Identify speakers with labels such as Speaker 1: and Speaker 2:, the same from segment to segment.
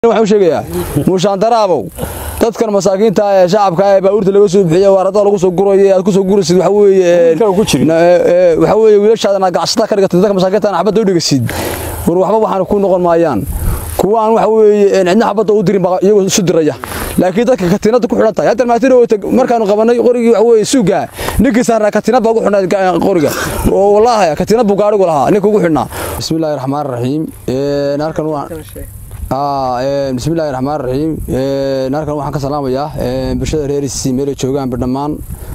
Speaker 1: waxaan sheegayaa muushaan daraabow dadkan masaakiinta ee shacabka ee baabuurta laga soo bixiyo waarada lagu soo gurayo aad ku soo guraysid waxa weeye waxa weeye wiilashaadana gacsata ka dhigatay dadka masaakiinta xabadda u dhigasid war waxba waxaan ku noqon maayaan kuwaan waxa weeye cidna xabadda u dirin baa iyagoo isu diraya laakiin dadka katiinada ku xidhan tahay hadda maatina markaanu qabanay qorigii waxa weeye suuga ninkii saarnaa katiinad baa ugu xidhnaa qoriga oo wallaahi katiinad buu gaadhigu lahaa ninka ugu xidhnaa bismillaahi raxmaani raxiim halkan waan bismillahi raxmaan raxiim halkan waxaan ka salaamayaa bulshada reerisi meelay joogaanba dhammaan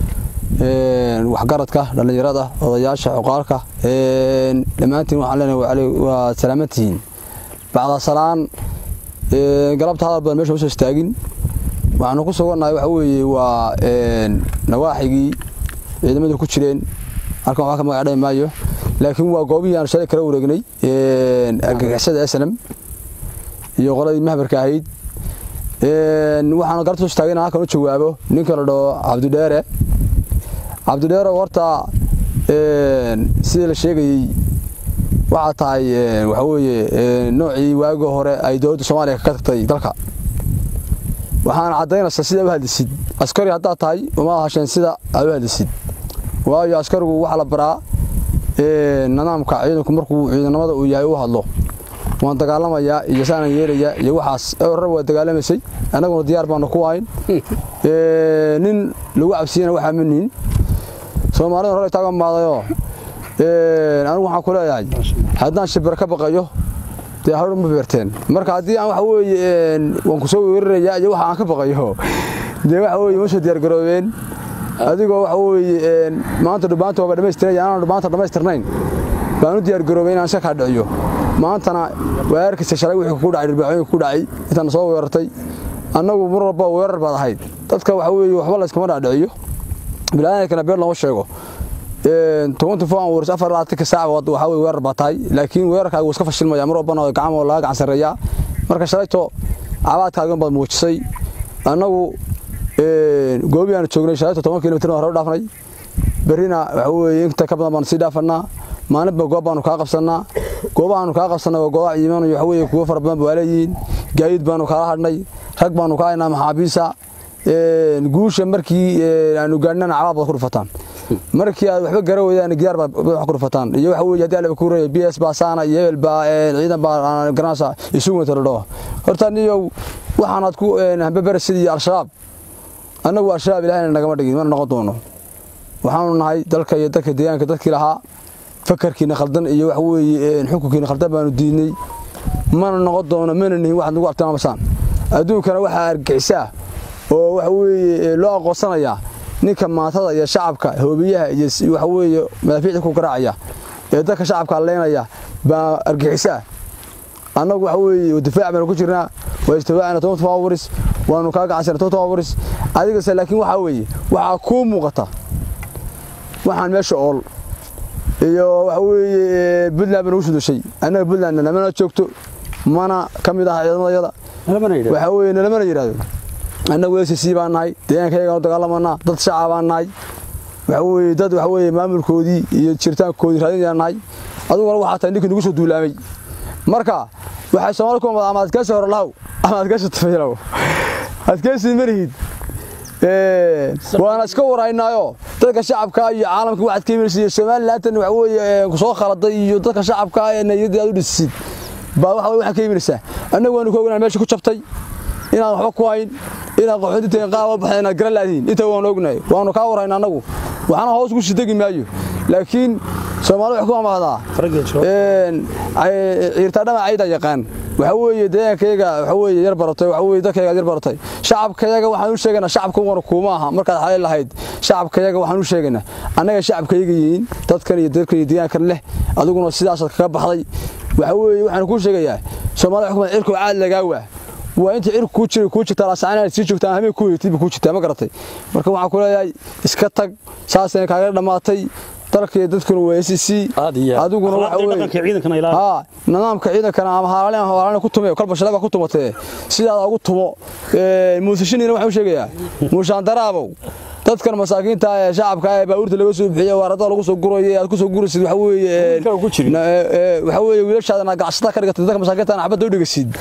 Speaker 1: waxgaradka dhallinyarada odayaasha cuqaalka dhammaantiin waxaan leenahay waa salaamantihiin bacda salaan galabta hadal badan meesha usoo istaagin waxaanu ku sugannahay waxa weeye waa nawaaxigii ciidamadu ku jireen halkan waxba ka magac dhami maayo laakiin waa goobihii aanu shalay kala wareegnay argagixisada snm iyo qoladii mahbarka ahayd waxaan garta soo istaagay inaan halkan u jawaabo ninka la dhaho cabdidheere cabdidheere horta sidii la sheegayey waxaa tahay waxa weeye noocii waagii hore ay dowladda soomaaliya ka tagtay dalka waxaana caddaynaysaa sida u hadlisid askari haddaad tahay uma hasheen sida aad u hadlisid waayo askarigu waxaa la baraa nidaamka ciidanku markuu ciidanimada uu yahay u hadlo waan dagaalamayaa iyo saanan yeelayaa iyo waxaas rab waa dagaalamaysay annaguna diyaar baanu ku ahayn nin lagu cabsiyana waxaa ma nihin soomaalida hore taagan maadayoo anigu waxaan ku leeyahay haddaan shibir ka baqayo dee hor ma beerteen marka haddii aan waxa weeye waan ku soo weerarayaa iyo waxa aan ka baqayo dee waxa weeye ma soo diyaargaroobeen adigoo waxa weeye maanta dhubaanta waaba dhammaystiraya anaan dhubaanta dhammaystirnayn baan u diyaargaroobay inaan iska kaa dhiciyo maantana waa arkaysa shalay wixii ku dhacay dhirbaaxooyinka ku dhacay intaan soo weerartay annagu mar walba weerar baad ahayd dadka waxa weeye waxba la iskama dhaadhiciyo bilaadanakana been looma sheego tobanty four hours afar labaatanka saac waxa weye weerar baa tahay laakiin weerarkaaga wuu iska fashilmaya mar walbana gacmo laga gacan sarreeyaa marka shalayto cabaadkaagan baad muujisay annagu goobii aanu joognay shalayto toban kilomitr hore u dhaafnay berrina waxa weeye inta ka badan baanu sii dhaafannaa maalinba goob baanu kaa qabsannaa goobahaanu kaa qabsannay waa goobaha ciidamanu waxa weeye kuwo fara badan baa leeyihiin gaadiid baanu kala hadhnay rag baanu ka haynaa maxaabiisa guusha markii aanu gaadhnana cabaad baad ku dhufataan markii aad waxba gara weydaan gidaar baad wax ku dhufataan iyo waxa weeye haddii alaba ku reeyo b s baa saana iyo hebel baa ciidan baa garanaysa isugu wata la dhaho horta niyow waxaanaad ku hambabarasid iyo al-shabaab annagu al-shabaab ilahayna nagama dhigin mana noqon doono waxaanu nahay dalka iyo dalka deegaanka dadkii lahaa fakarkiina khaldan iyo waxa weeye xukunkiina khaldan baanu diidnay mana noqon doono mana nihin waxaad nagu abtilmaamasaan adduunkana waxaa argixisaa oo waxa weeye loo aqoonsanayaa ninka maatada iyo shacabka hoobiyaha iyo waxa weeye madaafiicda ku garaacaya ee dadka shacabka leynaya baa argixisaa annagu waxa weeye difaac baanu ku jirnaa waa istiwaacina toban toban waris waanu kaa gacansana toban toban waris adigase laakiin waxaa weeye waxaa kuu muuqata waxaan meesha ool iyo waxa weeye puntland baa nagu sudushay annaga puntlandna namana joogto mana ka mid aha ciidamadayada waxa weeye nalamana yidhaahdo annagu s c baan nahay deegaankayagaan u dagaalamanaa dad shacab baan nahay waxa weeye dad waxa weeye maamulkoodii iyo jiritaankoodii raadinayaan nahay aduguna waxaa tahay ninkii nagu soo duulaamay marka waxay soomaali ku amada ama adkeysi hore lahow ama adkeysi tafaylow adkeysi marihid waana iska waraynaayo dadka shacabka iyo caalamka waxaad ka imanaysa iyo somalilantan waxa weeye kusoo khaladay iyo dadka shacabka ee nayadii aad u dhisisid baa waxa waxaad ka imanaysaa annagu waanu ka ognaa meesha ku jabtay inaan waxba ku hayn inaan qaxoontinta qaaba baxay inaad garan laadiin inta waanu ognahay waanu kaa warayna annagu waxna hoos ku sidegi maayo laakiin soomaali wax ku amahdaa ciirtaadhama cayda yaqaan waxa weeye deegaankayaga waxa weeye yar baratay waxa weeye dadkayaga yar baratay shacabkayaga waxaan u sheegaynaa shacabka wana kuuma aha markaad xalay lahayd shacabkayaga waxaan u sheegaynaa annaga shacabkayaga yihiin dadkan iyo dadkan iyo deegaankan leh adiguna sidaasaad kaga baxday waxa weeye waxaan kuu sheegayaa soomaalida xukuumad cirku caad lagaa waa waa inta cirku kuu jiray kuu jirtaa laasacaan sii joogtaan habeen ku heytay kuu jirtaa ma garatay marka waxaan ku leeyahay iska tag saasayna kaaga dhammaatay dalka iyo dadkuna waa s c adiguna waxa weeye haa nidaamka ciidankana ama haalaalin ama haalaalin ku tume kolba shalaba ku tumatee sidaada ugu tumo muusashiniina waxaan u sheegayaa muushaan daraabow dadkan masaakiinta ee shacabka ee baabuurta laga soo bixiyo waarada lagu soo gurayo aad ku soo guraysid waxa weeye waxa weeye wiilashaadana gacsata ka dhigatay dadka masaakiinta xabadda u dhigasid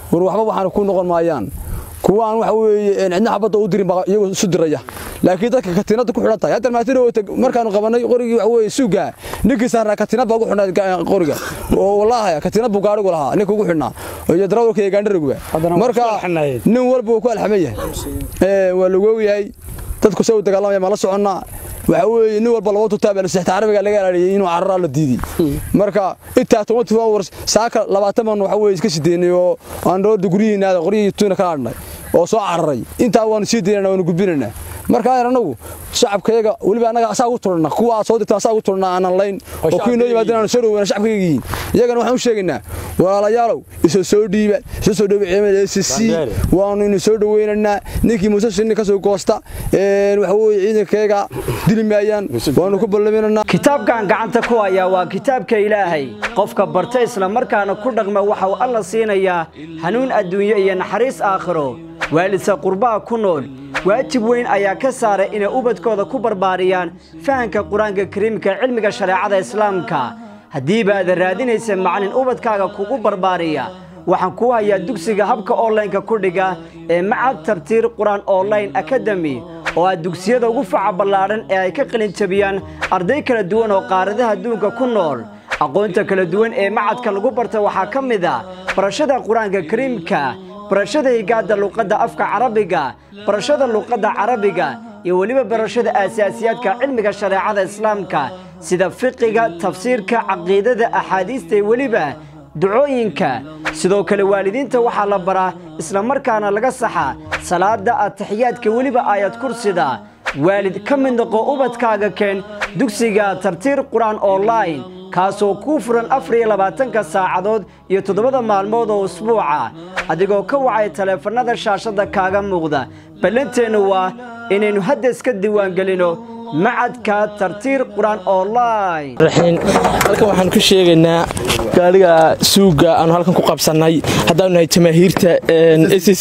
Speaker 1: war waxba waxaan ku noqon maayaan kuwaan waxa weeye cidna xabadda u dirin baa iyagu isu diraya laakiin dadka katiinada ku xidhan tahay hadda maatina markaanu qabanay qorigii waxa weeye suuga ninkii saarnaa katiinad baa ugu xidhnaa qoriga oo wallaahi katiinad buu gaadhigu lahaa ninka ugu xidhnaa iyo darawalka iyo gaandharaguba marka nin walba wuu ku alxaman yahay waa lagu ogyahay dadku se u dagaalamaya ma la soconnaa waxa weeye nin walba laba tutaa baa sixta carabiga laga ilaaliyay inuu cararaa la diiday marka intaa twenty four hours saaka labaatan man waxa weeye iska sideynay oo aan roodda guryihiinaada qoryihii tuuna kala adhnay oo soo cararay intaa waanu sii daynana waanu gudbinaynaa marka ayar anagu shacabkayaga weliba annaga asaa ugu tulana kuwa aad soo dirtaan asaa ugu tulana aanan layn oo kuwii noo yimaadeen aanu soo dhoweyna shacabkayaga yihiin iyagana waxaan u sheegaynaa walaalayaalow isa soo dhiiba isa soo dhiiba ciidamada s c waanu inu soo dhoweynaynaa ninkii muuse shinni ka soo goosta waxa weeye ciidankayaga dili maayaan waanu ku ballaminaynaa
Speaker 2: kitaabkan gacanta ku hayaa waa kitaabka ilaahay qofka barta isla markaana ku dhaqma waxa uu alla siinayaa hanuun adduunyo iyo naxariis aakhiro waalidsa qurbaha ku nool waajib weyn ayaa ka saaray inay ubadkooda ku barbaariyaan fahanka qur-aanka kariimka cilmiga shareecada islaamka haddiiba aada raadinaysa macalin ubadkaaga kugu barbaariya waxaan kuu hayaa dugsiga habka onlineka ku dhiga ee macad tartiir qur-aan online akademi oo ah dugsiyada ugu faca ballaadhan ee ay ka qalin jabiyaan arday kala duwan oo qaaradaha adduunka ku nool aqoonta kala duwan ee macadka lagu barta waxaa ka mid a barashada qur-aanka kariimka barashada higaadda luqadda afka carabiga barashada luqadda carabiga iyo weliba barashada aasaasiyaadka cilmiga shareecada islaamka sida fiqiga tafsiirka caqiidada axaadiista iyo weliba ducooyinka sidoo kale waalidiinta waxaa la baraa islamarkaana laga saxa salaada ataxiyaadka weliba aayad kursida waalid ka mid noqo ubadkaaga keen dugsiga tartiir qur-aan online kaasoo kuu furan afar iyo labaatanka saacadood iyo toddobada maalmood oo usbuuca adigoo ka wacay taleefannada shaashadda kaaga muuqda ballanteennu waa inaynu hadda iska diiwaangelino macadka tartiir qur-aan online
Speaker 3: halkan waxaan ku sheegaynaa gaariga suuga aanu halkan ku qabsannay haddaanu nahay jamaahiirta s c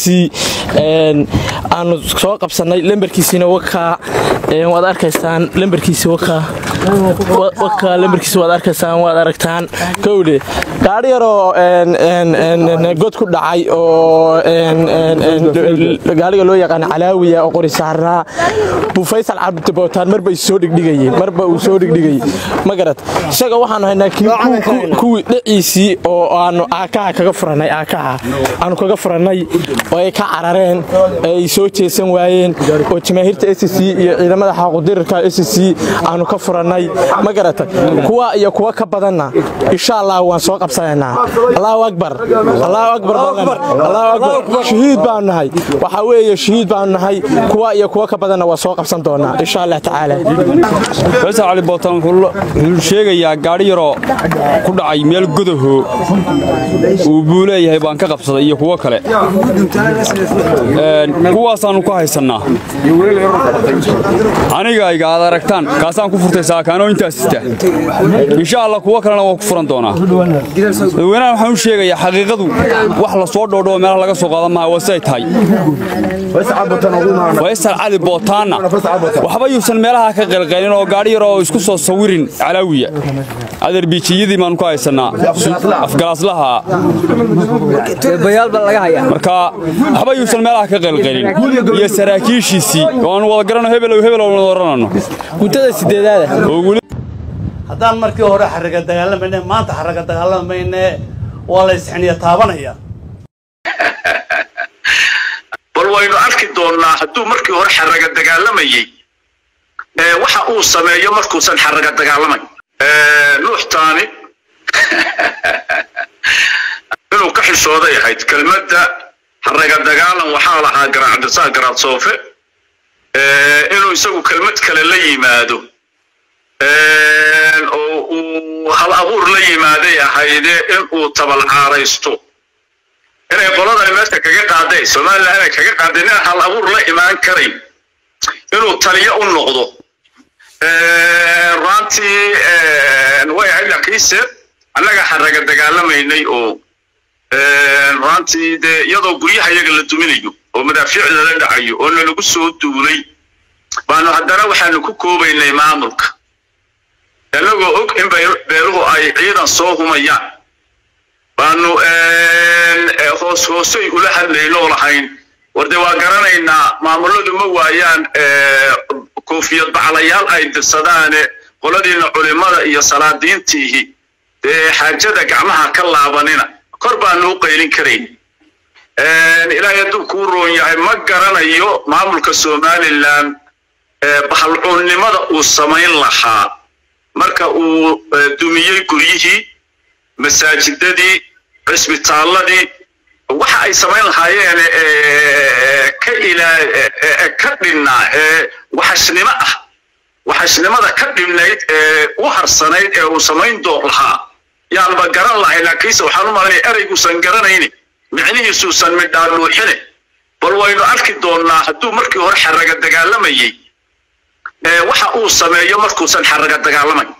Speaker 3: aanu soo qabsannay lembarkiisiina wakaa waad arkaysaan lembarkiisi wakaa wakaa lembarkiisi waad arkaysaan waad aragtaan kowdhe gaari yaroo god ku dhacay oo gaariga loo yaqaan calaawiya oo qori saarnaa buu faysal cabdibootaan marba soo dhigdhigayey marba uu soo dhigdhigayey ma garad isaga waxaanu haynaa kuwii dhiciisii oo aanu aakaha kaga furannay aakaha aanu kaga furannay oo ay ka carareen ay soo jeesan waayeen oo jamaahiirta s c iyo ciidamada xaaqudirirka s c aanu ka furannay ma garata kuwa iyo kuwa ka badanna insha allah waan soo qabsanaynaa allahu akbar allahu akbar allahu akbar shahiid baanu nahay waxaa weeye shahiid baanu nahay kuwa iyo kuwa ka badanna waa soo qabsan doonaa insha allah tacaala
Speaker 4: faysal cali bootaan wuxuu sheegayaa gaadhi yaroo ku dhacay meel godaho uu buu leeyahay baan ka qabsaday iyo kuwo kale kuwaasaannu ka haysannaa aniga ayga aad aragtaan kaasaan ku furtay saakaanoo intaas sita insha allah kuwo kalena waan ku furan doonaa dadweynaha waxaan u sheegayaa xaqiiqadu wax la soo dhoodhoo meelaha laga soo qaadan maha waa siday tahay faysal cali bootaanna waxba yuusan meelaha ka qalqalin oo gaadhi yar oo isku soo sawirin calaawiya aderbijiyadii baanu ka haysannaa afgalaaslaha marka waxba yuusan meelaha ka qalqalin iyo saraakiishiisii waanu wada garano hebelow hebelow wada oranano
Speaker 3: guntada sideedaada
Speaker 5: haddaan markii hore xarraga dagaalamayne maanta xarraga dagaalamayne waa la isxiniya taabanaya
Speaker 6: bal waynu arki doonnaa hadduu markii hore xarraga dagaalamayey waxa uu sameeyo markuusan xarraga dagaalamayn nuuxtaani inuu ka xishooday ahayd kelmadda xarraga dagaalan waxaa lahaa garaacdisaa garaad soofe inuu isagu kelmad kale la yimaado oo uu hal abuur la yimaaday ahayde inuu tabalcaaraysto inay qoladan meesha kaga qaadeen somalilan inay kaga qaadeen inaan hal abuur la imaan karayn inuu taliyo u noqdo runtii way ahayd laakiinse annaga xarraga dagaalamaynay oo runtii dee iyadoo guryaha iyaga la duminayo oo madaafiic lala dhacayo oo nalagu soo duulay baanu haddana waxaanu ku koobaynay maamulka annagoo og in beeluhu ay ciidan soo humayaan baanu hoos hoosay ula hadlaynoo lahayn war dee waa garanaynaa maamuladu ma waayaan koofiyad baclayaal ay dirsadaane qoladiina culimada iyo salaadiintiihi dee xaajada gacmaha ka laabanina kor baanu u qaylin karayn ilaahay hadduu kuu roon yahay ma garanayo maamulka somalilan bahalcuunnimada uu samayn lahaa marka uu dumiyey guryihii masaajidadii cisbitaaladii waxa ay samayn lahaayeen ka ilaa ka dhinnaa waxashnimo ah waxashnimada ka dhibnayd ee u harsanayd ee uu samayn doon lahaa yaanba garan lahay laakiinse waxaan u malaynaya ereyguusan garanayni micnihiisuusan midhaaluuxine bal waynu arki doonnaa hadduu markii hore xaraga dagaalamayey waxa uu sameeyo markuusan xaraga dagaalamayn